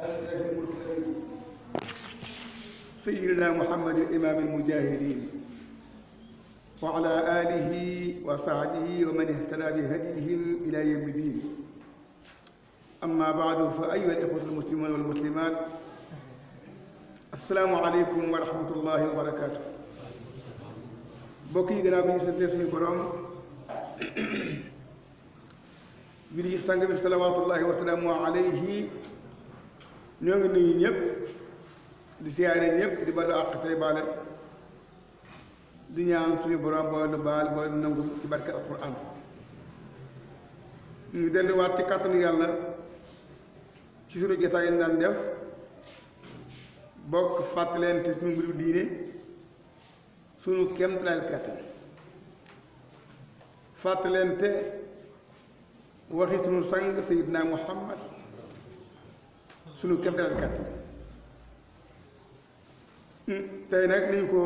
أشرف المرسلين سيدنا محمد الإمام المجاهدين وعلى آله وصحبه ومن اهتدى بهديهم إلى يوم الدين أما بعد فأيها الإخوة المسلمون والمسلمات السلام عليكم ورحمة الله وبركاته mbokk yi gannaaw bi ñu santee suñu borom bi di sang bi salawaatullahi wa salaamu alayhi ñoo ngi nuyu ñëpp di siyaare ñëpp di balu àq tey baale di ñaan suñu borom boo nu baal boo nu nangu ci barke alquran ñu delluwaat ci kàttanu yàlla ci suñu jotaay yi daan def bokk fàttalente suñu mbiru diine suñu kéemtalaay kàttan fàttalente waxi suñu sang sayidna muhammad suñu kéemtalaay kàttan tey nag ni ñu ko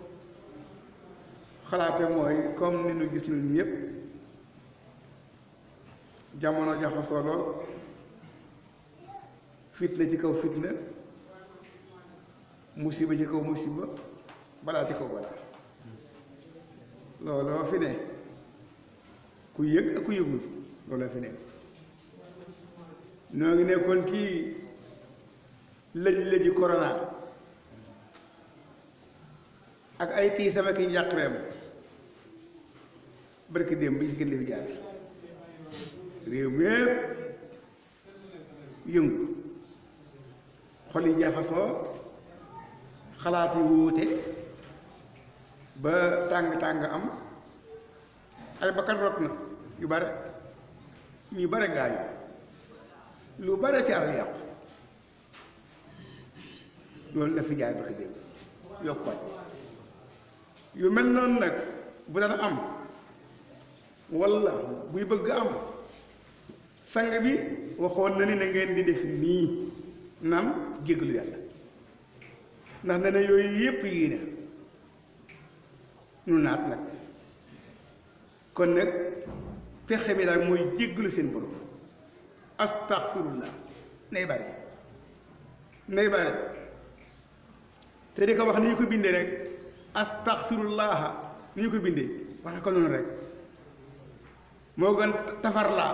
xalaate mooy comme ni ñu gis ñun ñëpp jamono jaxasoo lool fitna ci kaw fitna musiba ci kaw musiba balaa ci kaw balaa looloo fi ne ku yëg ak ku yëgul looloo fi ne noo ngi nekkoon kii lëj-lëji corona ak ay tii sama ki njàqreem barki démb bi ci gën fi jaar réew mépp yëngu xol yi jaxasoo xalaat yi wuute ba tàng-tàng am ay bakkan rot na yu bare ñu bare gaañu lu bare ci àll yàqu loolu la fi jaay doxi démb yokk wàcc yu mel noonu nag bu daan am walla buy bëgg am sang bi waxoon na ni na ngeen di def nii naan jéggalu yàlla ndax ne na yooyu yépp yii na nu naat nag kon nag pexe bi daal mooy jéggalu seen borom astaxfirullah nay bare nay bare te di ko wax ni ñu ko bindee rek astaxfirullaha ni ñu ko bindee waxe ko noonu rek moo gën tafarlaa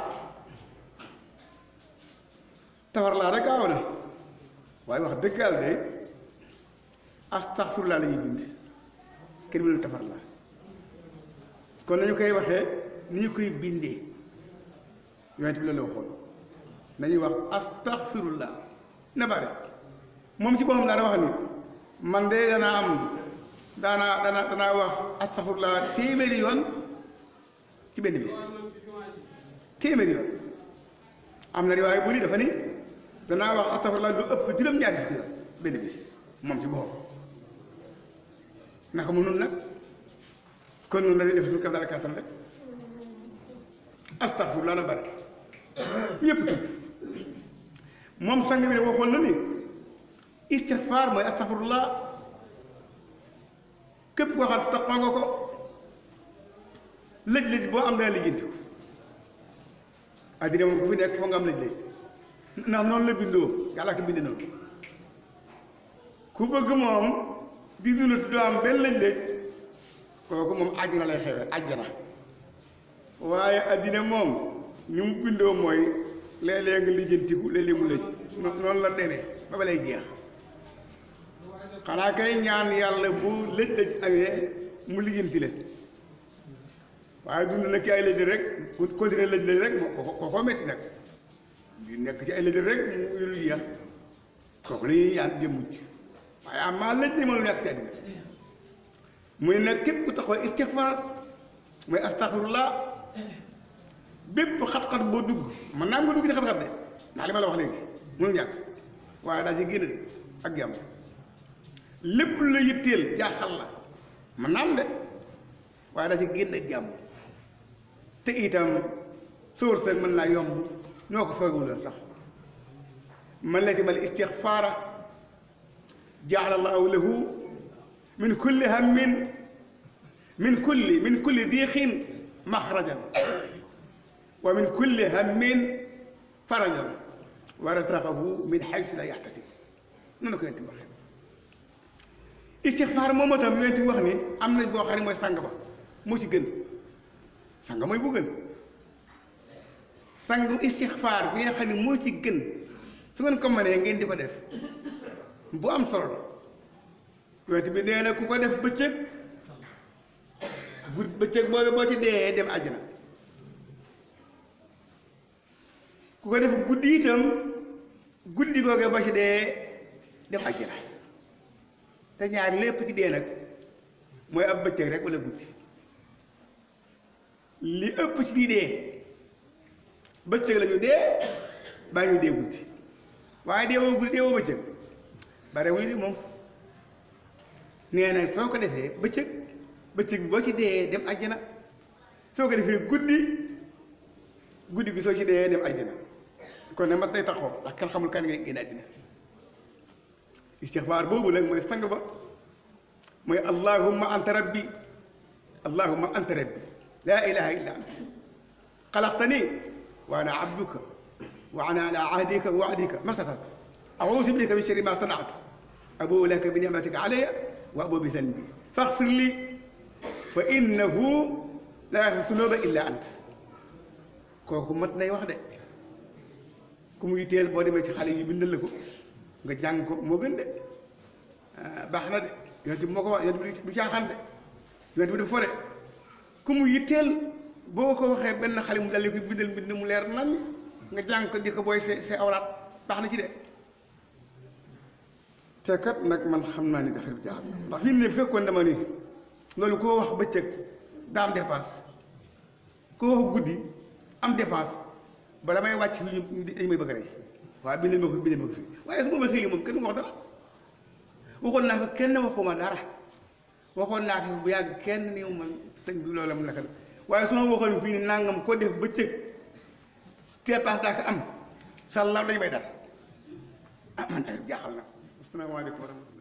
tafarlaa rek gaaw na waaye wax dëgg yàlla de astaxfirullah la ñuy bind kenn mënul tafarlaa kon nañu koy waxee ni ñu koy bindee yonent bi la la waxoon nañuy wax astaxfirullah na bare moom ci boppam daana wax ni man de danaa am daanaa dana danaa wax astaxfirullah téeméeri yoon ci benn bis téeméeri yoon am na riwaay bu ni dafa ni danaa wax astaxfirullah lu ëpp juróom-ñaari fukki yoon benn bis moom ci boppam naka mu nun nag kon nun dañuy def suñu kam dara kàttan rek astaxfirullah na bare ñëpp tudd moom sang bi ne waxoon na ni istixfaar mooy astaxfirullah képp koo xam taxaw nga ko lëj-lëj boo am dana lijjanti ko addina moom ku fi nekk foo nga am lëj-lëj ndax noonu la bindoo yàlla ko bind noonu ku bëgg moom di dund doo am benn lëj-lëj kooku moom àjjana lay xewee àjjana waaye addina moom ñu mu bindoo mooy léeg-léeg nga lijjantiku léeg-léeg mu lëj noonu la demee ba ba lay jeex xanaa kay ñaan yàlla bu lëj-lëj amee mu lijjanti leen waaye dund na ci ay lëj rek continuer lëj lëj rek ko ko metti nag di nekk ci ay lëj rek mu lu jeex kooku la ñuy ñaan jëm mucc waaye amaa lëj li mënul nekk ci àddina muy nag képp ku taxaw istixfaar mooy astaxfirullah bépp xat-xat boo dugg man naa nga dugg ci xat-xat de ndax li ma la wax léegi mënul ñàkk waaye daa ci génn de ak jàmm lépp lu la yitteel jaaxal la man naam de waaye daa ci génn ak jàmm te itam sóor sag mën naa yomb ñoo ko foogewuloon sax man la ci mal istixfaara jaala allahu lahu min kulli hammin min kulli min kulli diixin maxrajan wa min kulli hammin farajan wa razaqahu min haysu la yaxtasib noonu ko yonent bi waxee istixfaar moom itam yonent bi wax ni am na boo xam ne mooy sang ba moo ci gën sang mooy bu gën sangu istixfaar bi nga xam ne moo ci gën su ngeen ko mënee ngeen di ko def bu am solo la yonent bi nee na ku ko def bëccëg gud bëccëg boobu boo ci dee dem àjjana ku ko def guddi itam guddi googe boo ci dee dem àjjana te ñaar lépp ci dee nag mooy ab bëccëg rek wala guddi li ëpp ci di dee bëccëg la ñu dee baa ñu dee guddi waaye dee woo guddi dee woo bëccëg bare wuñu de moom nee na soo ko defee bëccëg bëccëg bi boo ci dee dem àjjana soo ko defee guddi guddi gi soo ci dee dem àjjana kon nag mat nay taxaw ndax kenn xamul kan ngay génn àddina istixfaar boobu nag mooy sang ba mooy allahumma anta rabbi allahumma anta rabbi laa ilaha illa anta xalaqtani wa ana abduka wa ana ala ahdika wa waadika ma statatu auusu bika min sharri ma sanatu abuu laka bi nicmatika alayya wa abuu bi zanbi faxfir li fa innahu la yaxfiru sunuba illa ant kooku mat nay wax de ku muy teel boo demee ci xale yi bindal la ko nga jàng ko moo gën de baax na de yonent bi moo ko wax yonent bi du caaxaan de yonent bi du fore ku mu yitteel boo ko waxee benn xale mu daldi ko bindal mbind mu leer nañ nga jàng ko di ko booy see see awraat baax na ci de te kat nag man xam naa ni affaire bi jaaxal ndax fii ne fekkoon dama ni loolu koo wax bëccëg daa am dépense koo wax guddi am dépense bala may wàcc fii ñu dañ may bëgg rek waaye bindal ma ko bindal ma ko fii waaye su ma ma xëy moom kenn wax dara waxoon naa ko kenn waxuma dara waxoon naa ko bu yàgg kenn ni man sëñ bi loolu la mu naka la waaye su ma waxoon fii ni nangam ko def bëccëg dépense daa ko am sàllaaw dañ may dara ah man jaaxal na asalaamaaleykum wa rahmatulah